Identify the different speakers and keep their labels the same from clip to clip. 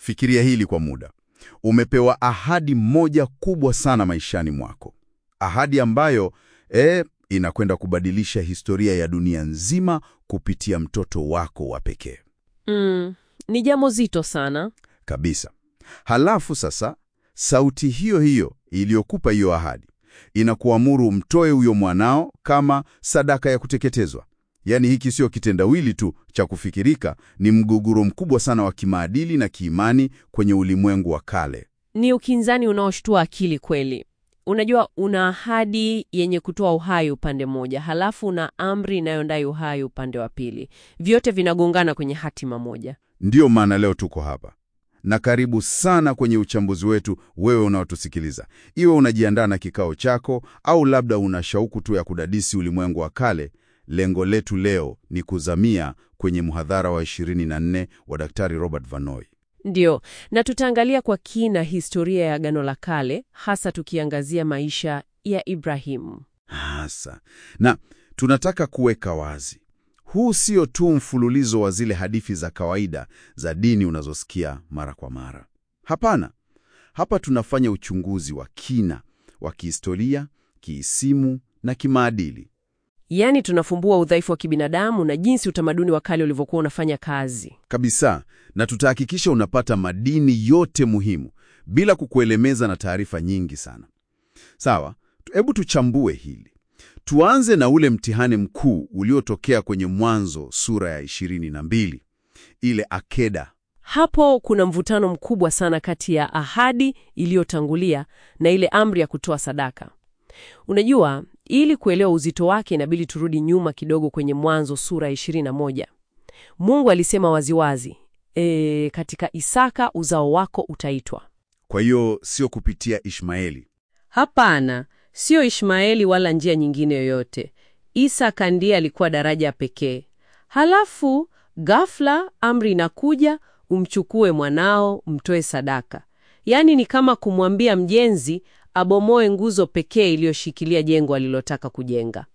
Speaker 1: Fikiria hili kwa muda. Umepewa ahadi moja kubwa sana maishani mwako, ahadi ambayo eh, inakwenda kubadilisha historia ya dunia nzima kupitia mtoto wako wa pekee
Speaker 2: Mm, ni jambo zito sana.
Speaker 1: kabisa. Halafu sasa, sauti hiyo hiyo iliyokupa hiyo ahadi inakuamuru mtoe huyo mwanao kama sadaka ya kuteketezwa. Yaani hiki sio kitendawili tu cha kufikirika, ni mgogoro mkubwa sana wa kimaadili na kiimani kwenye ulimwengu wa kale.
Speaker 2: Ni ukinzani unaoshtua akili kweli. Unajua, una ahadi yenye kutoa uhai upande mmoja, halafu una amri inayondai uhai upande wa pili. Vyote vinagongana kwenye hatima moja.
Speaker 1: Ndiyo maana leo tuko hapa, na karibu sana kwenye uchambuzi wetu, wewe unaotusikiliza, iwe unajiandaa na kikao chako au labda una shauku tu ya kudadisi ulimwengu wa kale. Lengo letu leo ni kuzamia kwenye mhadhara wa 24 wa Daktari Robert Vanoy.
Speaker 2: Ndiyo, na tutaangalia kwa kina historia ya Agano la Kale, hasa tukiangazia maisha ya Ibrahimu.
Speaker 1: Hasa na tunataka kuweka wazi, huu sio tu mfululizo wa zile hadithi za kawaida za dini unazosikia mara kwa mara. Hapana, hapa tunafanya uchunguzi wa kina wa kihistoria, kiisimu na kimaadili.
Speaker 2: Yaani tunafumbua udhaifu wa kibinadamu na jinsi utamaduni wa kale ulivyokuwa unafanya kazi.
Speaker 1: kabisa na tutahakikisha unapata madini yote muhimu bila kukuelemeza na taarifa nyingi sana. Sawa, hebu tuchambue hili. Tuanze na ule mtihani mkuu uliotokea kwenye Mwanzo sura ya 22, ile akeda.
Speaker 2: Hapo kuna mvutano mkubwa sana kati ya ahadi iliyotangulia na ile amri ya kutoa sadaka. Unajua, ili kuelewa uzito wake inabidi turudi nyuma kidogo kwenye Mwanzo sura ya 21. Mungu alisema waziwazi, e, katika Isaka uzao wako utaitwa.
Speaker 1: Kwa hiyo sio kupitia Ishmaeli.
Speaker 2: Hapana, sio Ishmaeli wala njia nyingine yoyote. Isaka ndiye alikuwa daraja pekee. Halafu ghafla amri inakuja, umchukue mwanao, mtoe sadaka. Yaani ni kama kumwambia mjenzi abomoe nguzo pekee iliyoshikilia jengo alilotaka kujenga.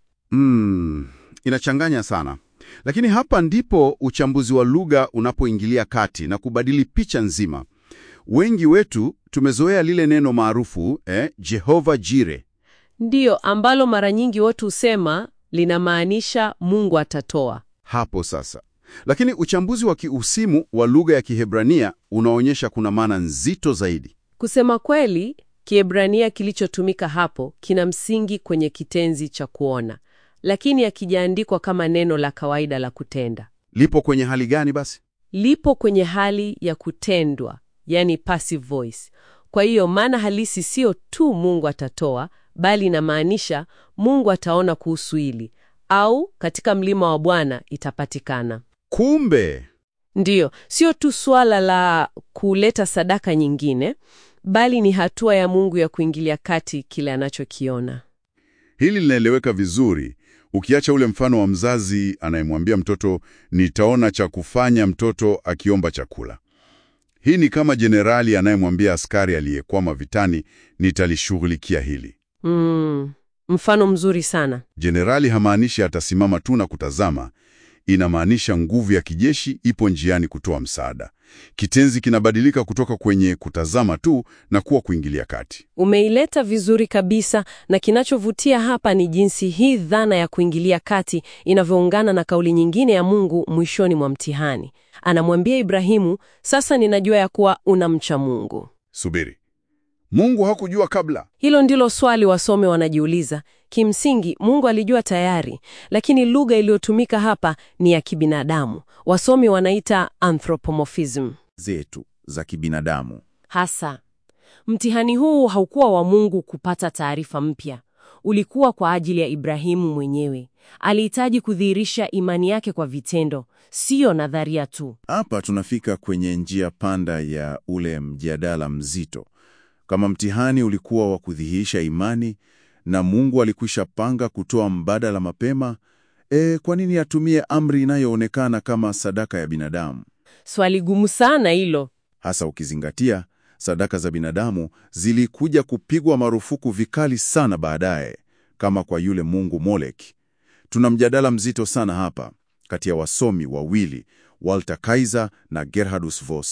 Speaker 1: Mm, inachanganya sana, lakini hapa ndipo uchambuzi wa lugha unapoingilia kati na kubadili picha nzima. Wengi wetu tumezoea lile neno maarufu eh, Jehova Jire.
Speaker 2: Ndiyo ambalo mara nyingi watu husema linamaanisha Mungu atatoa.
Speaker 1: Hapo sasa, lakini uchambuzi wa kiusimu wa lugha ya Kihebrania unaonyesha kuna maana nzito zaidi.
Speaker 2: Kusema kweli, Kiebrania kilichotumika hapo kina msingi kwenye kitenzi cha kuona, lakini hakijaandikwa kama neno la kawaida la kutenda.
Speaker 1: Lipo kwenye hali gani basi?
Speaker 2: Lipo kwenye hali ya kutendwa, yani passive voice. Kwa hiyo maana halisi sio tu Mungu atatoa, bali inamaanisha Mungu ataona kuhusu hili, au katika mlima wa Bwana itapatikana.
Speaker 1: Kumbe
Speaker 2: Ndiyo, sio tu suala la kuleta sadaka nyingine, bali ni hatua ya Mungu ya kuingilia kati kile anachokiona.
Speaker 1: hili linaeleweka vizuri, ukiacha ule mfano wa mzazi anayemwambia mtoto nitaona cha kufanya mtoto akiomba chakula. Hii ni kama jenerali anayemwambia askari aliyekwama vitani nitalishughulikia hili.
Speaker 2: Mm, mfano mzuri sana.
Speaker 1: Jenerali hamaanishi atasimama tu na kutazama, inamaanisha nguvu ya kijeshi ipo njiani kutoa msaada. Kitenzi kinabadilika kutoka kwenye kutazama tu na kuwa kuingilia kati.
Speaker 2: Umeileta vizuri kabisa, na kinachovutia hapa ni jinsi hii dhana ya kuingilia kati inavyoungana na kauli nyingine ya Mungu mwishoni mwa mtihani. Anamwambia Ibrahimu, sasa ninajua ya kuwa unamcha Mungu.
Speaker 1: Subiri, Mungu hakujua kabla?
Speaker 2: Hilo ndilo swali wasome wanajiuliza. Kimsingi Mungu alijua tayari, lakini lugha iliyotumika hapa ni ya kibinadamu. Wasomi wanaita anthropomorphism.
Speaker 3: zetu za kibinadamu.
Speaker 2: Hasa mtihani huu haukuwa wa Mungu kupata taarifa mpya, ulikuwa kwa ajili ya Ibrahimu mwenyewe. Alihitaji kudhihirisha imani yake kwa vitendo, siyo nadharia tu.
Speaker 3: Hapa tunafika kwenye njia panda ya ule mjadala mzito. Kama mtihani ulikuwa wa kudhihirisha imani na Mungu alikwisha panga kutoa mbadala mapema, e, kwa nini atumie amri inayoonekana kama sadaka ya binadamu?
Speaker 2: Swali gumu sana hilo.
Speaker 3: Hasa ukizingatia sadaka za binadamu zilikuja kupigwa marufuku vikali sana baadaye, kama kwa yule mungu Molek. Tuna mjadala mzito sana hapa kati ya wasomi wawili Walter Kaiser na Gerhardus Voss.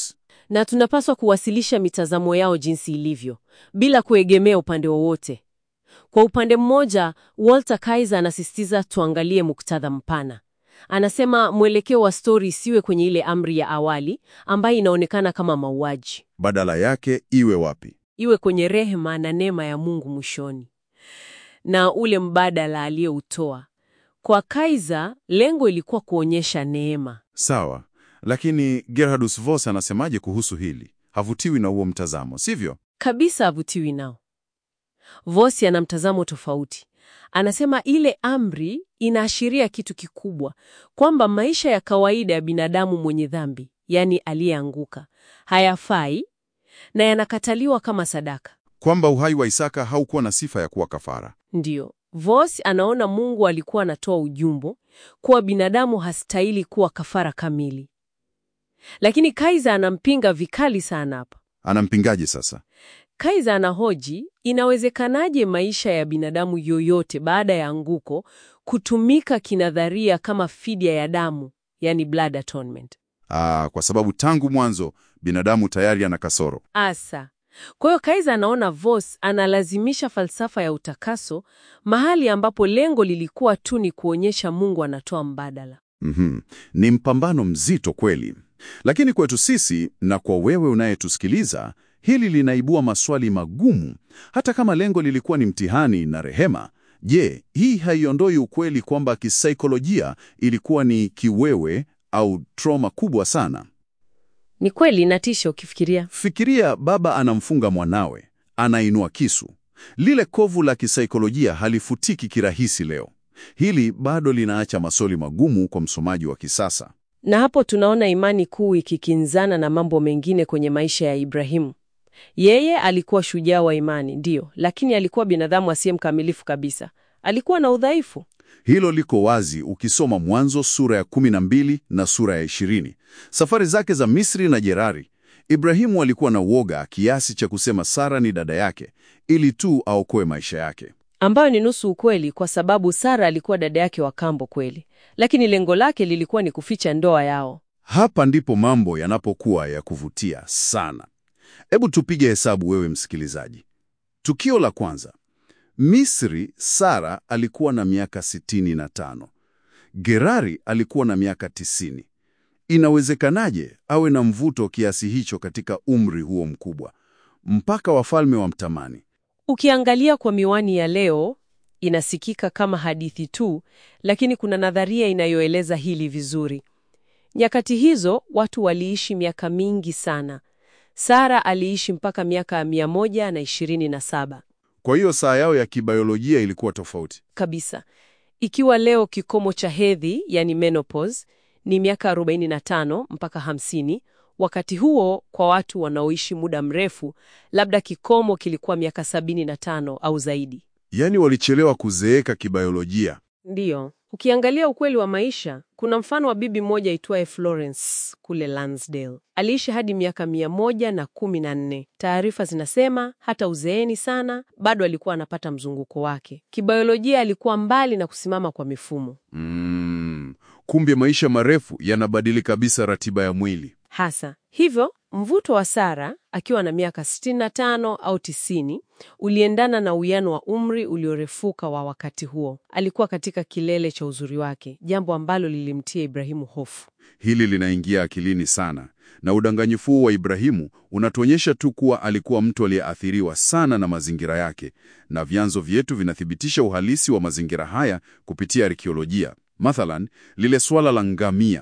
Speaker 2: na tunapaswa kuwasilisha mitazamo yao jinsi ilivyo, bila kuegemea upande wowote. Kwa upande mmoja, Walter Kaiser anasisitiza tuangalie muktadha mpana. Anasema mwelekeo wa stori isiwe kwenye ile amri ya awali ambayo inaonekana kama mauaji,
Speaker 3: Badala yake iwe wapi?
Speaker 2: iwe kwenye rehema na neema ya Mungu mwishoni, na ule mbadala aliyoutoa. Kwa Kaiser, lengo ilikuwa kuonyesha neema.
Speaker 3: Sawa, lakini Gerhardus Voss anasemaje kuhusu hili? Havutiwi na huo mtazamo, sivyo?
Speaker 2: Kabisa avutiwi nao. Vosi ana mtazamo tofauti. Anasema ile amri inaashiria kitu kikubwa, kwamba maisha ya kawaida ya binadamu mwenye dhambi, yaani aliyeanguka, hayafai na yanakataliwa kama sadaka.
Speaker 3: Kwamba uhai wa Isaka haukuwa na sifa ya kuwa kafara.
Speaker 2: Ndiyo, Vos anaona Mungu alikuwa anatoa ujumbo kuwa binadamu hastahili kuwa kafara kamili, lakini Kaiser anampinga vikali sana hapa.
Speaker 3: Anampingaje sasa?
Speaker 2: Kaiser anahoji inawezekanaje maisha ya binadamu yoyote baada ya anguko kutumika kinadharia kama fidia ya damu, yani blood atonement.
Speaker 3: Aa, kwa sababu tangu mwanzo binadamu tayari ana kasoro.
Speaker 2: Asa. Kwa hiyo Kaiser anaona Vos analazimisha falsafa ya utakaso mahali ambapo lengo lilikuwa tu ni kuonyesha Mungu anatoa mbadala.
Speaker 3: Mhm. Ni mpambano mzito kweli, lakini kwetu sisi na kwa wewe unayetusikiliza, hili linaibua maswali magumu. Hata kama lengo lilikuwa ni mtihani na rehema, je, hii haiondoi ukweli kwamba kisaikolojia ilikuwa ni kiwewe au trauma kubwa sana?
Speaker 2: Ni kweli inatisha ukifikiria.
Speaker 3: Fikiria baba anamfunga mwanawe, anainua kisu. Lile kovu la kisaikolojia halifutiki kirahisi leo. Hili bado linaacha maswali magumu kwa msomaji wa kisasa.
Speaker 2: Na hapo tunaona imani kuu ikikinzana na mambo mengine kwenye maisha ya Ibrahimu. Yeye alikuwa shujaa wa imani, ndiyo, lakini alikuwa binadamu asiye mkamilifu kabisa. Alikuwa na udhaifu.
Speaker 3: Hilo liko wazi ukisoma Mwanzo sura ya 12 na sura ya 20. Safari zake za Misri na Gerari, Ibrahimu alikuwa na uoga kiasi cha kusema Sara ni dada yake ili tu aokoe maisha yake.
Speaker 2: ambayo ni nusu ukweli, kwa sababu Sara alikuwa dada yake wa kambo kweli, lakini lengo lake lilikuwa ni kuficha ndoa yao.
Speaker 3: Hapa ndipo mambo yanapokuwa ya kuvutia sana. Hebu tupige hesabu, wewe msikilizaji. Tukio la kwanza, Misri, Sara alikuwa na miaka 65. Gerari alikuwa na miaka 90. Inawezekanaje awe na mvuto kiasi hicho katika umri huo mkubwa, mpaka wafalme wamtamani?
Speaker 2: Ukiangalia kwa miwani ya leo, inasikika kama hadithi tu, lakini kuna nadharia inayoeleza hili vizuri. Nyakati hizo watu waliishi miaka mingi sana. Sara aliishi mpaka miaka mia moja na ishirini na saba
Speaker 3: Kwa hiyo saa yao ya kibiolojia ilikuwa tofauti.
Speaker 2: kabisa. Ikiwa leo kikomo cha hedhi, yani menopause, ni miaka 45 mpaka 50, wakati huo kwa watu wanaoishi muda mrefu, labda kikomo kilikuwa miaka 75 au zaidi.
Speaker 3: Yaani walichelewa kuzeeka kibiolojia.
Speaker 2: Ndiyo, ukiangalia ukweli wa maisha, kuna mfano wa bibi moja aitwaye Florence kule Lansdale. Aliishi hadi miaka mia moja na kumi na nne. Taarifa zinasema hata uzeeni sana bado alikuwa anapata mzunguko wake. Kibiolojia alikuwa mbali na kusimama kwa mifumo
Speaker 3: Mm, kumbe maisha marefu yanabadili kabisa ratiba ya mwili.
Speaker 2: hasa. Hivyo mvuto wa Sara akiwa na miaka 65 au 90 uliendana na uwiano wa umri uliorefuka wa wakati huo. Alikuwa katika kilele cha uzuri wake, jambo ambalo lilimtia Ibrahimu hofu.
Speaker 3: Hili linaingia akilini sana, na udanganyifu huu wa Ibrahimu unatuonyesha tu kuwa alikuwa mtu aliyeathiriwa sana na mazingira yake, na vyanzo vyetu vinathibitisha uhalisi wa mazingira haya kupitia arkeolojia. Mathalan, lile swala la ngamia.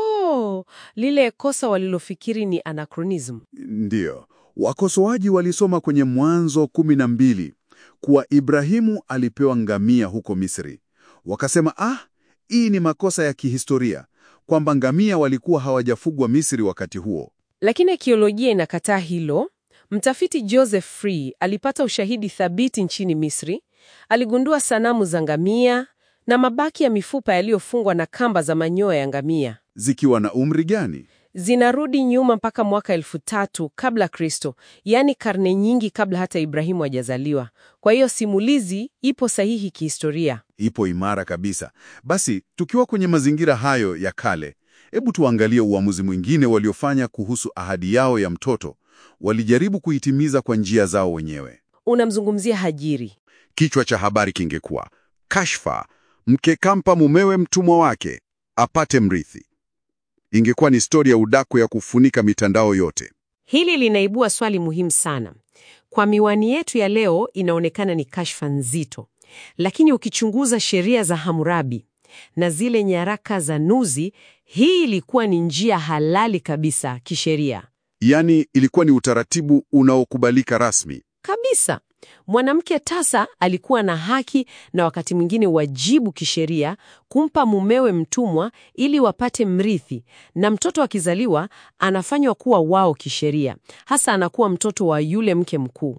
Speaker 2: Oh, lile kosa walilofikiri ni anachronism.
Speaker 3: Ndiyo, wakosoaji walisoma kwenye Mwanzo kumi na mbili kuwa Ibrahimu alipewa ngamia huko Misri. Wakasema ah, hii ni makosa ya kihistoria, kwamba ngamia walikuwa hawajafugwa Misri wakati huo.
Speaker 2: Lakini arkeolojia inakataa hilo. Mtafiti Joseph Free alipata ushahidi thabiti nchini Misri. Aligundua sanamu za ngamia na mabaki ya mifupa yaliyofungwa na kamba za manyoya ya ngamia.
Speaker 3: Zikiwa na umri gani?
Speaker 2: Zinarudi nyuma mpaka mwaka elfu tatu kabla Kristo, yaani karne nyingi kabla hata Ibrahimu hajazaliwa. Kwa hiyo simulizi ipo sahihi kihistoria.
Speaker 3: Ipo imara kabisa. Basi tukiwa kwenye mazingira hayo ya kale,
Speaker 1: Hebu tuangalie uamuzi mwingine waliofanya kuhusu ahadi yao ya mtoto. Walijaribu kuitimiza kwa njia zao wenyewe.
Speaker 2: Unamzungumzia Hajiri.
Speaker 1: Kichwa cha habari kingekuwa kashfa, mke kampa mumewe mtumwa wake apate mrithi. Ingekuwa ni stori ya udaku ya kufunika mitandao yote.
Speaker 2: Hili linaibua swali muhimu sana. Kwa miwani yetu ya leo inaonekana ni kashfa nzito, lakini ukichunguza sheria za Hammurabi na zile nyaraka za Nuzi, hii ilikuwa ni njia halali kabisa kisheria
Speaker 1: Yaani, ilikuwa ni utaratibu unaokubalika rasmi.
Speaker 2: kabisa. Mwanamke tasa alikuwa na haki na wakati mwingine wajibu kisheria kumpa mumewe mtumwa ili wapate mrithi, na mtoto akizaliwa anafanywa kuwa wao kisheria, hasa anakuwa mtoto wa yule mke mkuu.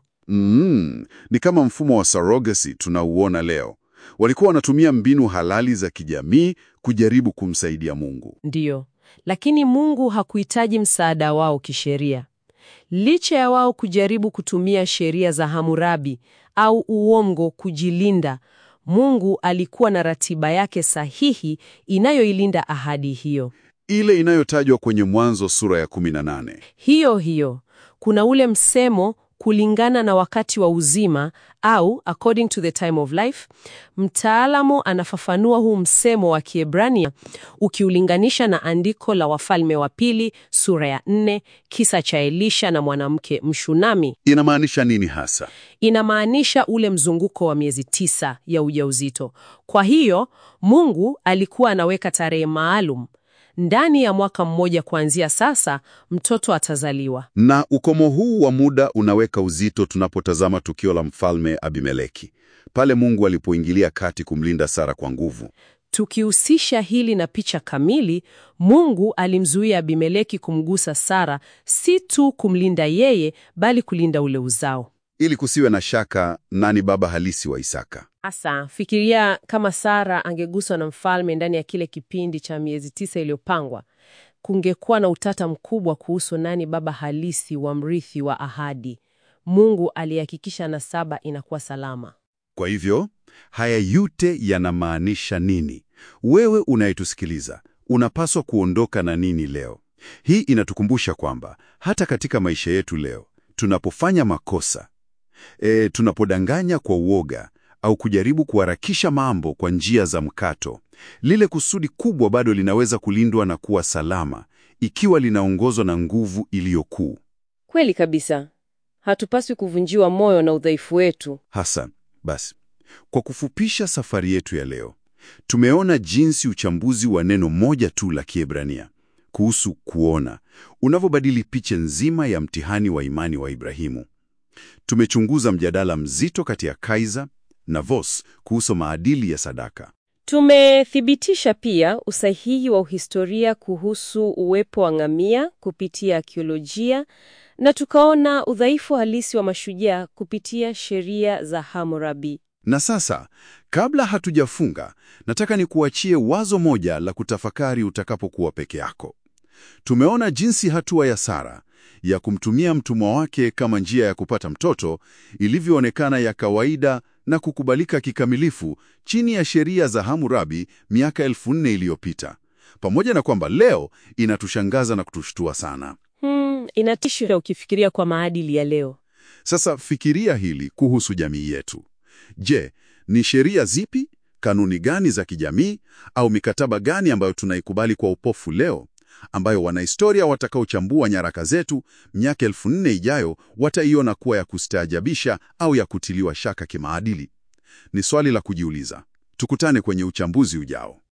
Speaker 1: Mm, ni kama mfumo wa surrogacy tunauona leo. Walikuwa wanatumia mbinu halali za kijamii kujaribu kumsaidia Mungu.
Speaker 2: Ndiyo, lakini Mungu hakuhitaji msaada wao kisheria. Licha ya wao kujaribu kutumia sheria za Hammurabi au uongo kujilinda, Mungu alikuwa na ratiba yake sahihi inayoilinda ahadi hiyo.
Speaker 1: Ile inayotajwa kwenye Mwanzo sura ya 18.
Speaker 2: Hiyo hiyo, kuna ule msemo kulingana na wakati wa uzima au according to the time of life. Mtaalamu anafafanua huu msemo wa Kiebrania ukiulinganisha na andiko la Wafalme wa Pili sura ya nne, kisa cha Elisha na mwanamke Mshunami.
Speaker 1: Inamaanisha nini hasa?
Speaker 2: Inamaanisha ule mzunguko wa miezi tisa ya ujauzito. Kwa hiyo Mungu alikuwa anaweka tarehe maalum ndani ya mwaka mmoja kuanzia sasa, mtoto atazaliwa.
Speaker 1: Na ukomo huu wa muda unaweka uzito tunapotazama tukio la mfalme Abimeleki, pale Mungu alipoingilia kati kumlinda Sara kwa nguvu.
Speaker 2: Tukihusisha hili na picha kamili, Mungu alimzuia Abimeleki kumgusa Sara, si tu kumlinda yeye, bali kulinda ule uzao.
Speaker 1: Ili kusiwe na shaka nani baba halisi wa Isaka.
Speaker 2: Asa, fikiria kama Sara angeguswa na mfalme ndani ya kile kipindi cha miezi tisa iliyopangwa, kungekuwa na utata mkubwa kuhusu nani baba halisi wa mrithi wa ahadi. Mungu alihakikisha nasaba inakuwa salama.
Speaker 1: Kwa hivyo, haya yote yanamaanisha nini? Wewe unayetusikiliza, unapaswa kuondoka na nini leo? Hii inatukumbusha kwamba hata katika maisha yetu leo, tunapofanya makosa, e, tunapodanganya kwa uoga au kujaribu kuharakisha mambo kwa njia za mkato, lile kusudi kubwa bado linaweza kulindwa na kuwa salama ikiwa linaongozwa na nguvu iliyo kuu.
Speaker 2: Kweli kabisa, hatupaswi kuvunjiwa moyo na udhaifu wetu.
Speaker 1: Hasa basi, kwa kufupisha safari yetu ya leo, tumeona jinsi uchambuzi wa neno moja tu la Kiebrania kuhusu kuona unavyobadili picha nzima ya mtihani wa imani wa Ibrahimu. Tumechunguza mjadala mzito kati ya Kaiser na Vos kuhusu maadili ya sadaka.
Speaker 2: Tumethibitisha pia usahihi wa uhistoria kuhusu uwepo wa ngamia kupitia akiolojia na tukaona udhaifu halisi wa mashujaa kupitia sheria za Hammurabi.
Speaker 1: Na sasa, kabla hatujafunga, nataka nikuachie wazo moja la kutafakari utakapokuwa peke yako. Tumeona jinsi hatua ya Sara ya kumtumia mtumwa wake kama njia ya kupata mtoto ilivyoonekana ya kawaida na kukubalika kikamilifu chini ya sheria za Hammurabi miaka elfu nne iliyopita, pamoja na kwamba leo inatushangaza na kutushtua sana.
Speaker 2: Hmm, inatisha ukifikiria kwa maadili ya leo.
Speaker 1: Sasa fikiria hili kuhusu jamii yetu. Je, ni sheria zipi, kanuni gani za kijamii au mikataba gani ambayo tunaikubali kwa upofu leo, ambayo wanahistoria watakaochambua nyaraka zetu miaka elfu nne ijayo wataiona kuwa ya kustaajabisha au ya kutiliwa shaka kimaadili? Ni swali la kujiuliza. Tukutane kwenye uchambuzi ujao.